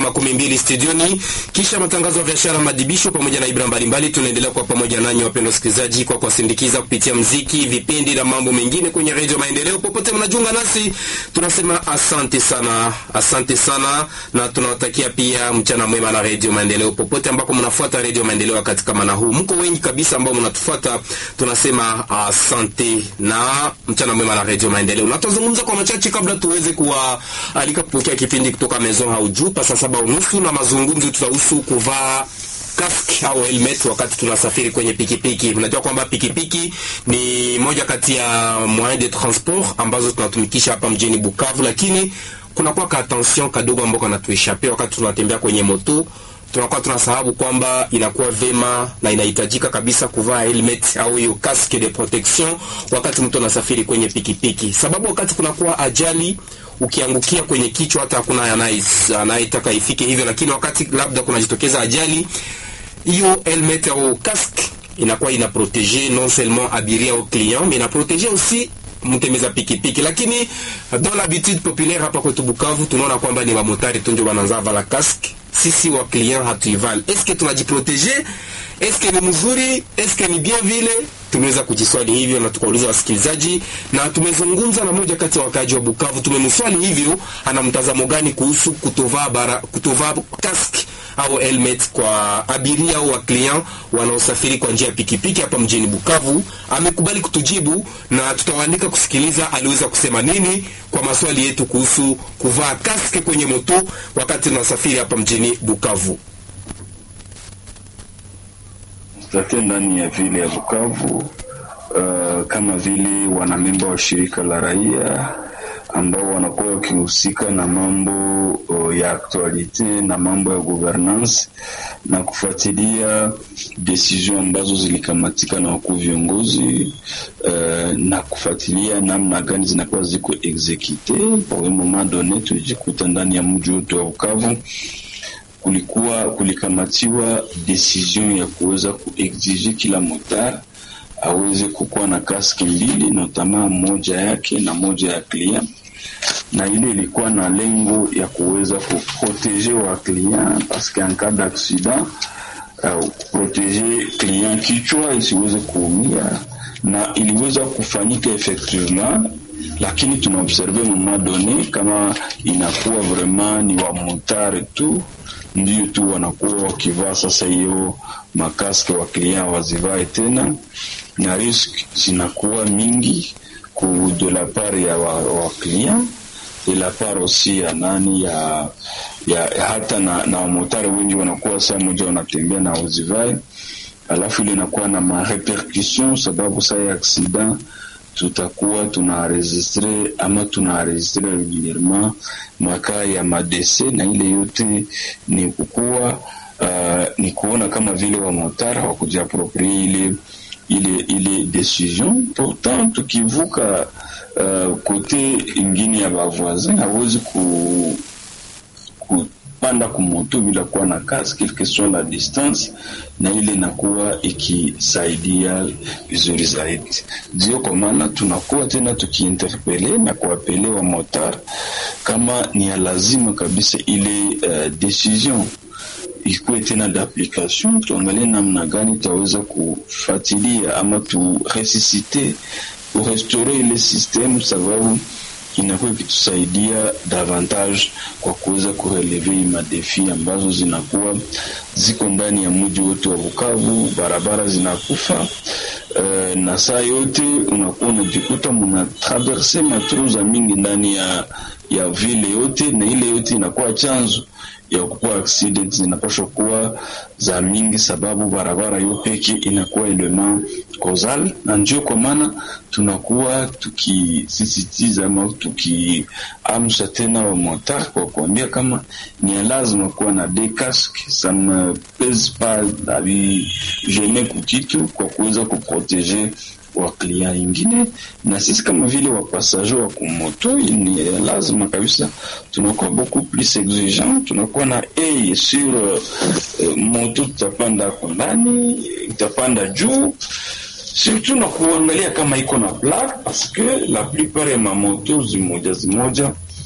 makumi mbili studioni, kisha matangazo ya biashara, madibisho pamoja na ibra mbalimbali. Tunaendelea kwa pamoja nanyi wapendwa wasikilizaji, kwa kuwasindikiza kupitia mziki, vipindi na mambo mengine kwenye redio Maendeleo. Popote mnajiunga nasi, tunasema asante sana, asante sana, na tunawatakia pia mchana mwema na redio Maendeleo popote ambako mnafuata redio Maendeleo. Wakati kama na huu, mko wengi kabisa ambao mnatufuata, tunasema asante na mchana mwema na redio Maendeleo. Na tutazungumza kwa machache kabla tuweze kuwaalika kupokea kipindi kutoka Maison Haujuu pa saa saba unusu, na mazungumzo tutahusu kuvaa kask au helmet wakati tunasafiri kwenye pikipiki. Unajua kwamba pikipiki ni moja kati ya moyen de transport ambazo tunatumikisha hapa mjini Bukavu, lakini kunakuwa ka attention kadogo ambao kanatueshape wakati tunatembea kwenye moto tunakuwa tunasahabu kwamba inakuwa vema na inahitajika kabisa kuvaa helmet au hiyo casque de protection wakati mtu anasafiri kwenye pikipiki, sababu wakati kunakuwa ajali ukiangukia kwenye kichwa, hata hakuna anayetaka ifike hivyo, lakini wakati labda kunajitokeza ajali, hiyo helmet au casque inakuwa ina proteger non seulement abiria au client mais ina proteger aussi mtembeza pikipiki. Lakini dans l'habitude populaire hapa kwetu Bukavu tunaona kwamba ni mamotari tu ndio wanaanza vala casque sisi wa client hatuivali. Eske tunajiproteje? Eske ni mzuri? Eske ni bien vile? Tumeweza kujiswali hivyo na tukauliza wasikilizaji, na tumezungumza na moja kati ya wakaaji wa Bukavu. Tumemswali hivyo, ana mtazamo gani kuhusu kutovaa bara kutovaa kask au helmet kwa abiria au wa client wanaosafiri kwa njia ya pikipiki hapa mjini Bukavu. Amekubali kutujibu na tutawaandika kusikiliza aliweza kusema nini kwa maswali yetu kuhusu kuvaa kask kwenye moto wakati tunasafiri hapa mjini Bukavu. Tate ndani ya vile ya Bukavu uh, kama vile wanamemba wa shirika la raia ambao wanakuwa wakihusika na mambo uh, ya aktualite na mambo ya governance na kufuatilia decision ambazo zilikamatika na wakuu viongozi uh, na kufuatilia namna gani zinakuwa ziko execute. Kwa moment donne tulijikuta ndani ya mji wote wa Bukavu kulikuwa kulikamatiwa decision ya kuweza kuexige kila motar aweze kukuwa na kaski mbili notama moja yake na moja ya client, na ile ilikuwa na lengo ya kuweza kuprotege wa client paske en cas d'accident uh, protege client kichwa isiweze kuumia, na iliweza kufanyika effectivement lakini tunaobserve moment donne kama inakuwa vraiment ni wa motare tu ndio tu wanakuwa wakivaa sasa hiyo makaske wa client wazivae tena, na risk zinakuwa mingi ku de la part ya wa, wa client de la part aussi ya nani ya, ya hata na, na wamotare wengi wanakuwa saa moja wanatembea na wazivae, alafu ile inakuwa na marepercussion sababu saa ya accident tutakuwa tunaenregistre ama tunaenregistre regulierement makaa ya madese na ile yote ni kukuwa uh, ni kuona kama vile wamotara wakujiaproprie ile ile ile decision. Pourtant tukivuka uh, kote ingine ya bavoisin hawezi ku, ku panda kumoto bila kuwa na casque quelque la distance, na ile inakuwa ikisaidia vizuri zaidi. Ndio kwa maana tunakuwa tena tukiinterpele na kuapele wa motar kama ni ya lazima kabisa ile uh, decision ikuwe tena d'application, tuangalie namna gani tutaweza kufuatilia ama turesusite kurestore ile system sababu inakuwa ikitusaidia davantage kwa kuweza kureleve madefi ambazo zinakuwa ziko ndani ya mji wote wa Bukavu. Barabara zinakufa uh, na saa yote unakuwa unajikuta muna traverse matruza mingi ndani ya ya vile yote, na ile yote inakuwa chanzo ya kukuwa accident zinapaswa kuwa za mingi, sababu barabara yo peke inakuwa element causal, na ndio kwa maana tunakuwa tukisisitiza ama tukiamsha tena wa motar kwa kuambia kama ni lazima kuwa na de casque ça ne pèse pas avi jamais kukitu kwa kuweza kuprotege wa client ingine, na sisi kama vile wapasager wa kumoto ni lazima kabisa tunakuwa beaucoup plus exigeant, tunakuwa na a sur uh, moto tutapanda ako ndani, itapanda juu surtout na kuangalia kama iko na plaque parce que la plupart ya mamoto zimoja zimoja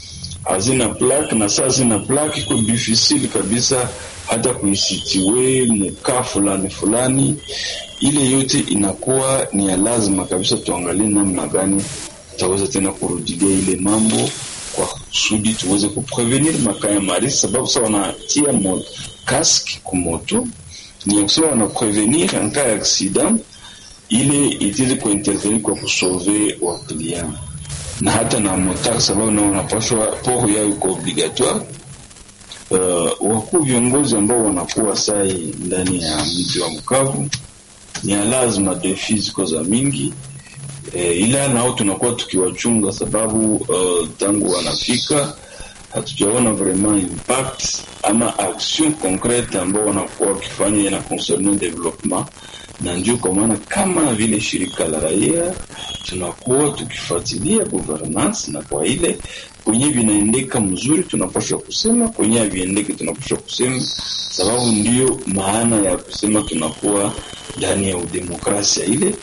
hazina plaque na saa hazina plaque, iko difficile kabisa hata kuisitiwe mkaa fulani fulani. Ile yote inakuwa ni ya lazima kabisa, tuangalie namna gani tutaweza tena kurudilia ile mambo kwa kusudi tuweze kuprevenir makaa ya marisi, sababu sa wanatia mo kaski kumoto ni ya kusema wanaprevenir en cas ya accident ile itili kuintervenir kwa kusauve wa client na hata na motar, sababu nao wanapashwa poro yao iko obligatoire. Uh, wakuu viongozi ambao wanakuwa sai ndani ya mji wa Bukavu ni ya lazima defi ziko za mingi e, ila nao tunakuwa tukiwachunga sababu uh, tangu wanafika hatujaona vraiment impact ama action concrete ambao wanakuwa wakifanya na concernant development, na ndio kwa maana kama vile shirika la raia tunakuwa tukifuatilia governance, na kwa ile kwenye vinaendeka mzuri tunapaswa kusema, kwenye haviendeki tunapaswa kusema, sababu ndio maana ya kusema tunakuwa ndani ya udemokrasia ile.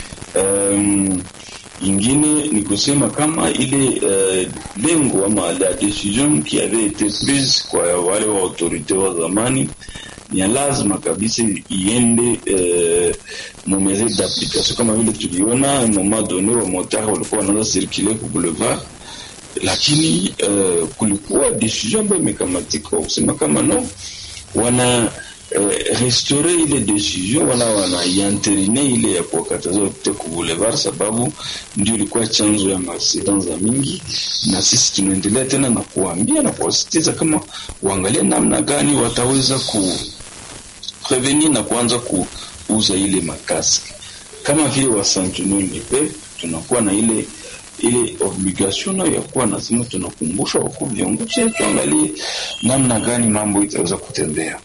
Um, ingine ni kusema kama ile uh, lengo ama la decision qui avait été prise kwa wale wa autorite wa zamani ni lazima kabisa iende uh, mu mesure d'application, kama vile tuliona un moment donné wa motard walikuwa wanaanza circuler ku boulevard, lakini uh, kulikuwa decision ambayo imekamatika kusema kama no wana Uh, restore ile decision wala wanaianterine ile ya kuwakataza wapite ku boulevard, sababu ndio ilikuwa chanzo ya maaksida za mingi, na sisi tunaendelea tena na kuambia na kuwasitiza kama waangalie namna gani wataweza ku prevenir na kuanza kuuza ile makaski kama vile wa Sentinel du Peuple, tunakuwa na ile ile obligation nayo ya kuwa nasema, tunakumbusha wakuu viongozi, tuangalie namna gani mambo itaweza kutembea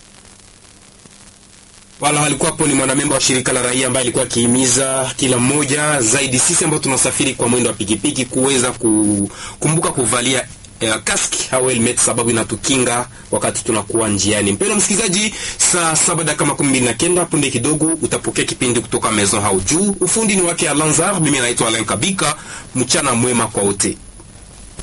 wala walikuwa hapo ni mwanamemba wa shirika la raia ambaye alikuwa akihimiza kila mmoja zaidi sisi ambao tunasafiri kwa mwendo wa pikipiki kuweza kukumbuka kuvalia eh, kaski au helmet sababu inatukinga wakati tunakuwa njiani. Mpendwa msikilizaji, saa saba dakika makumi mbili na kenda punde kidogo utapokea kipindi kutoka Maison Hau Juu. Ufundi ni wake Alanzar, mimi naitwa Alain Kabika. Mchana mwema kwa wote.